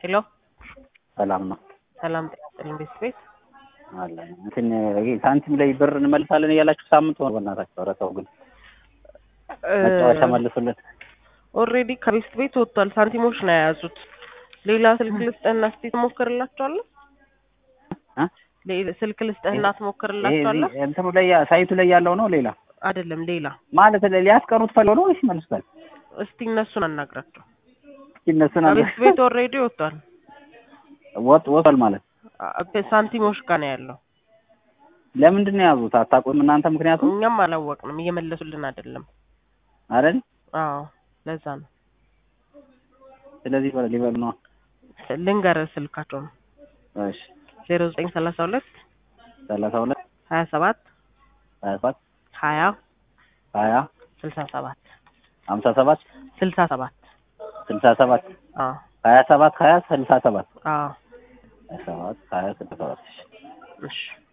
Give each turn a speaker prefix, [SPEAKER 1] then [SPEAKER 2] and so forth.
[SPEAKER 1] ሄሎ
[SPEAKER 2] ሰላም ነው
[SPEAKER 1] ሰላም ጤና ይስጥልኝ ቤት ቤት
[SPEAKER 2] አለ እንትን ይሄ ሳንቲም ላይ ብር እንመልሳለን እያላችሁ ሳምንት ሆነ። በእናታችሁ ኧረ ተው ግን መጫወቻ መልሱልን።
[SPEAKER 1] ኦልሬዲ ከቤት ቤት ወጥቷል። ሳንቲሞች ነው የያዙት። ሌላ ስልክ ልስጥህና እስኪ ትሞክርላቸዋለህ?
[SPEAKER 2] እ?
[SPEAKER 1] ሌላ- ስልክ ልስጥህና
[SPEAKER 2] ይሄ
[SPEAKER 1] ትሞክርላቸዋለህ?
[SPEAKER 2] እዚህ እንትኑ ላይ ያ- ሳይቱ ላይ ያለው ነው ሌላ
[SPEAKER 1] አይደለም ሌላ።
[SPEAKER 2] ማለት ላይ ሊያስቀሩት ፈልገው ነው ወይስ ይመልሱታል?
[SPEAKER 1] እስቲ እነሱን አናግራቸው።
[SPEAKER 2] እስኪ እነሱን አለ
[SPEAKER 1] ከቤት ቤት ኦልሬዲ ወጥቷል።
[SPEAKER 2] ወጥ ወጥቷል ማለት
[SPEAKER 1] አ- ሳንቲሞች ጋር ነው ያለው።
[SPEAKER 2] ለምንድን ነው የያዙት? አታውቁም እናንተ ምክንያቱም
[SPEAKER 1] እኛም አላወቅንም፣ እየመለሱልን አይደለም።
[SPEAKER 2] አይደል?
[SPEAKER 1] አዎ ለዛ ነው።
[SPEAKER 2] ስለዚህ በ- ሊበሉ ነው።
[SPEAKER 1] ልንገርህ ስልካቸውን
[SPEAKER 2] እሺ
[SPEAKER 1] ዜሮ ዘጠኝ ሰላሳ ሁለት
[SPEAKER 2] ሰላሳ ሁለት
[SPEAKER 1] ሀያ ሰባት
[SPEAKER 2] ሀያ ሰባት
[SPEAKER 1] ሀያ
[SPEAKER 2] ሀያ
[SPEAKER 1] ስልሳ ሰባት
[SPEAKER 2] ሀምሳ ሰባት
[SPEAKER 1] ስልሳ ሰባት
[SPEAKER 2] ስልሳ ሰባት
[SPEAKER 1] አዎ
[SPEAKER 2] ሀያ ሰባት ሀያ ስልሳ ሰባት
[SPEAKER 1] አዎ
[SPEAKER 2] ሀያ ሰባት ሀያ ስልሳ ሰባት እሺ
[SPEAKER 1] እሺ